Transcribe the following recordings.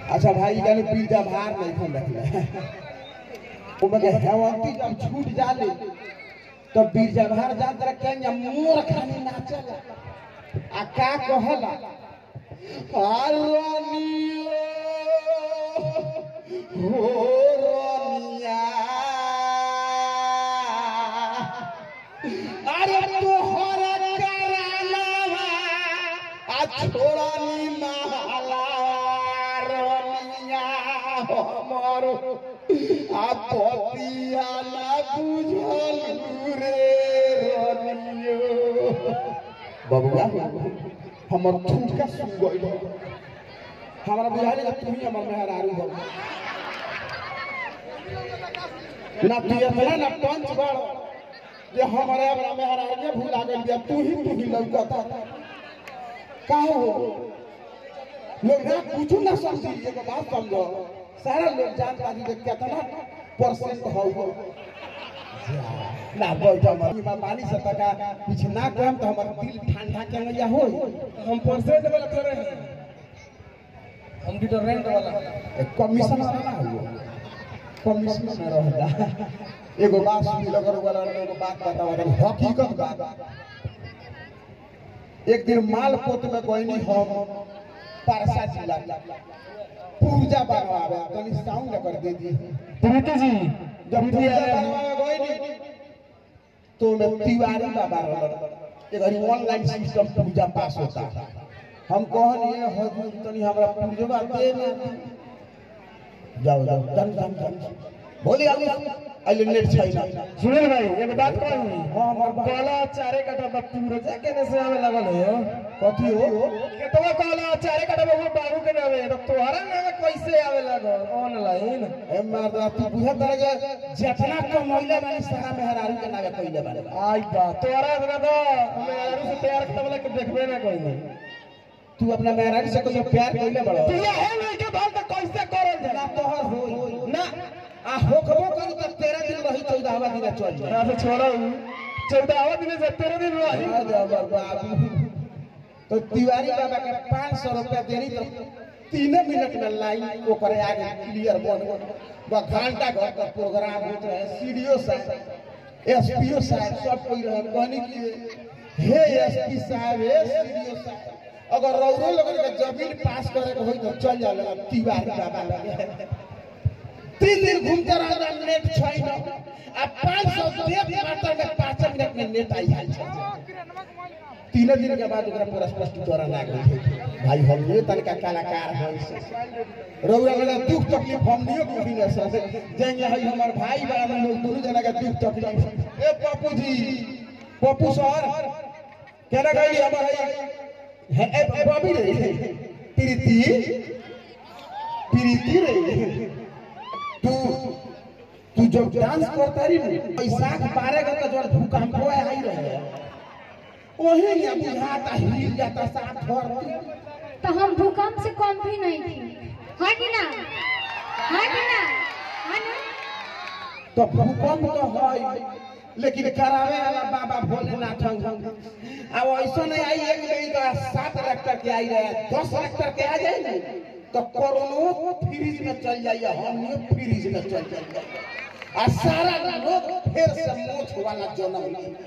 अच्छा भाई जाने पीजा भार नहीं खन रखले वो मगे हेवंती जब छूट जाले तो बीरजा भार जा तरह के मोर खानी नाचला आ का कहला आरनियो हो रनिया अरे तोहरा करालावा आ छोड़नी महला रनिया हमर आ पतिया ना बुझल रे रनियो बबुआ हमर थूका सुन गइल हमरा बुझाइल कि तू ही हमर मेहरारू हो ना तू इतना ना पंच बड़ जे हमारे अपना मेहरारू भूला गइल बिया तू ही तू ही लौकता काहे हो लोग ना कुछ ना समझी एगो बात समझो सारा लोग जान पाजी जे कितना परसेंट हो ना बैठ हमर मां पानी से तका कुछ ना कहम तो हमर दिल ठंडा के मैया हो हम परसेंट वाला थोड़े हैं हम डिटोरेंट वाला कमीशन वाला ना हो कमीशन में रहता एगो बात सुनी लगर वाला एगो बात बतावा दे हकीकत बात एक दिन मालपोत में गइनी हम पारसा जिला पूजा बनवावे तनी साउंड कर दे दी प्रीति जी जब पूजा बनवावे गइनी तो में तिवारी बाबा रहल एक ऑनलाइन सिस्टम पूजा पास होता हम कहनी हजूर तनी हमरा पूजवा दे ना जाओ जाओ दम दम दम बोली आगे अले नेट छैन सुनील भाई एक बात कहूं हां हमर बात काला चारे कटा बा पूरे केने से आवे लगल हो कथी हो केतवा काला चारे कटा बा बाबू के नामे तो तोहरा नामे कैसे आवे लगल ऑनलाइन ए मर्दा तू बुझत रह जितना कमैले बानी सारा मेहरारू के नामे कइले बानी आई बा तोहरा बिना तो हमें यारू से तैयार करता वाला के देखबे ना कोई नहीं तू अपना मेहरारू से कोई प्यार कइले बड़ो तू ये है के बाल तो कैसे करल ना जाला तोहर होई ना आ होखबो करू त 13 दिन रही 14वां दिन चल जाए ना से छोड़ा चौदहवा दिन से तेरह दिन रही अरे बाबू तो तिवारी बाबा के पाँच सौ रुपया देनी तो तीन मिनट में लाइन ओकरे आगे क्लियर बन गो घंटा घर का प्रोग्राम होत रहे सीडीओ साहब एसपीओ साहब सब कोई रहे कहनी कि हे एसपी साहब हे सीडीओ साहब अगर रौरो लोगन के जमीन पास करे के होई तो चल जाला तिवारी बाबा लगे तीन दिन घूमते रहना नेट छैन आ पाँच सौ देव मात्र में पाँच मिनट में नेट आई हाल छै तीन दिन के बाद ओकरा पूरा स्पष्टीकरण आ गई भाई हम ये तनिका कलाकार हैं रउरा वाला दुख तकलीफ हम नियो बुझी न सके जेंगे हई हमर भाई बड़ा में लोग दोनों जना के दुख तकलीफ ए पप्पू जी पप्पू सर केना गई हमर हई है ए बॉबी रे प्रीति प्रीति रे तू तू जब डांस करता रही पैसा पारेगा तो जो भूकंप आई रहे वही या बुझाता हिल जाता साथ धरती तो हम भूकंप से कम भी नहीं थी हाँ कि ना हाँ कि ना हाँ ना तो भूकंप तो है लेकिन करावे वाला बाबा भोलेनाथ अब ऐसा नहीं आई एक नहीं तो सात रेक्टर के आई रहे दस रेक्टर के आ जाए ना तो कोरोना फ्रीज में चल जाइए हम फ्रीज में चल जाइए आ सारा लोग फिर से मोछ वाला जन्म लिए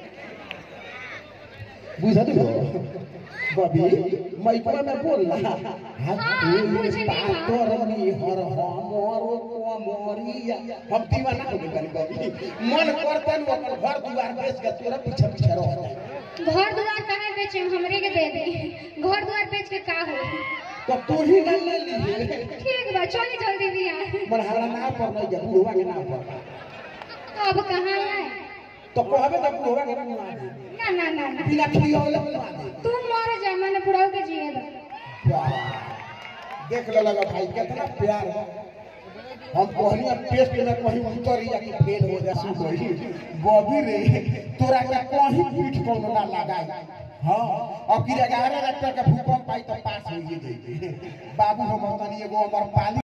बुझल हो बबी मैकवा में बोल रहा मुझे नहीं पातर नी हर हमरो कोमरिया हम दीवाना हो गए बनी बबी मन करता न अपन घर दुआर बेच के तोरा पीछे पीछे रह जाए घर दुआर कहाँ बेचे हमरे के दे दे घर दुआर बेच के का हो तो तू ही ना ले लीजिए ठीक बा चली जल्दी भी आ मन हमरा ना पर नहीं जा बुढ़वा के नाम पर अब कहाँ आए तो कहबे तो बुढ़वा के नाम आ दे ना ना ना ना बिना खियौले बुला दे तू मर जा मैंने बुढ़ाऊ के जिए दो वाह। देख ले लगा भाई कितना प्यार है हम कहनी अब टेस्ट में कहीं उतर या कि फेल हो जा सु कही बॉबी रे तोरा के कहीं पीठ पर ना लगाए हाँ अब कि ग्यारह लाख का भूकंप आई तो पास हो जाए बाबू हम तनी एगो हमर पाली